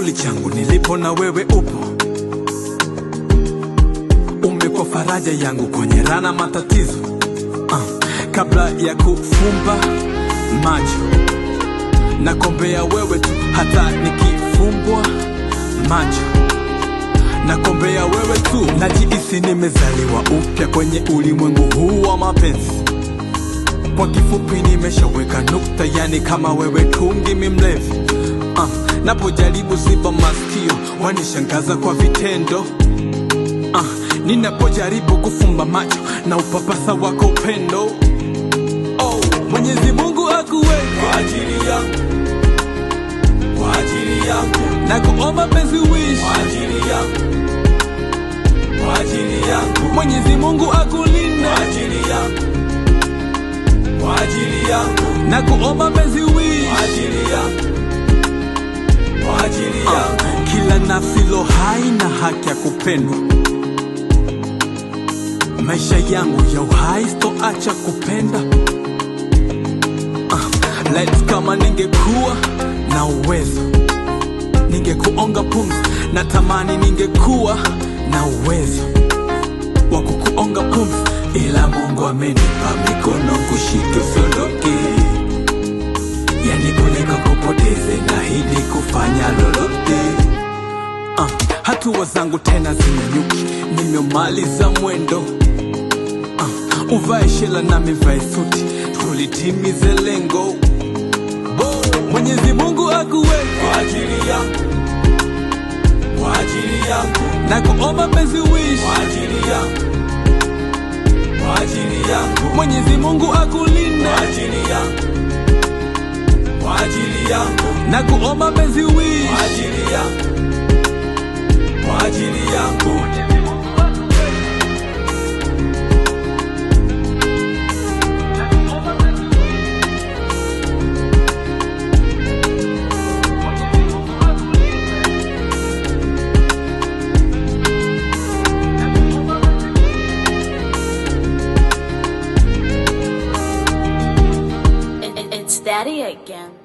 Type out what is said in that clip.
kivuli changu nilipo na wewe upo, umekuwa faraja yangu kwenye rana matatizo. Uh, kabla ya kufumba macho nakombea wewe tu, hata nikifumbwa macho nakombea wewe tu. Najihisi nimezaliwa upya kwenye ulimwengu huu wa mapenzi. Kwa kifupi nimeshaweka nukta, yani kama wewe tungi mimlevi. Uh, napojaribu ziba masikio wanishangaza kwa vitendo. Uh, ninapojaribu kufumba macho na upapasa wako upendo. Oh, Mwenyezi Mungu akuweke kwa ajili yangu, kwa ajili yangu, na kuomba penzi uishi. kwa ajili yangu, kwa ajili yangu, Mwenyezi Mungu akulinde kwa ajili yangu, kwa ajili yangu, na kuomba penzi uishi. kwa ajili yangu, kwa ajili yangu, Kila nafsi lo hai na haki ya kupendwa. Maisha yangu ya uhai sitoacha kupenda. Uh, lights kama ningekuwa na uwezo ningekuonga pumzi, natamani ningekuwa na uwezo wa kukuonga pumzi, ila Mungu amenipa mikono kushika usiondoke, yani kuliko kupoteze nahidi kufanya lolote. Uh, hatua zangu tena zimenyuki, nimemaliza mwendo uh, uvae shela na mivae suti, tulitimize lengo. Bo, Mwenyezi Mungu akuweke kwa ajili yangu, kwa ajili yangu, na kuomba penzi uishi. kwa ajili yangu, kwa ajili yangu, Mwenyezi Mungu akulinde kwa ajili yangu, kwa ajili yangu, na kuomba penzi uishi. kwa ajili yangu, kwa ajili yangu. It- it- It's Daddy again.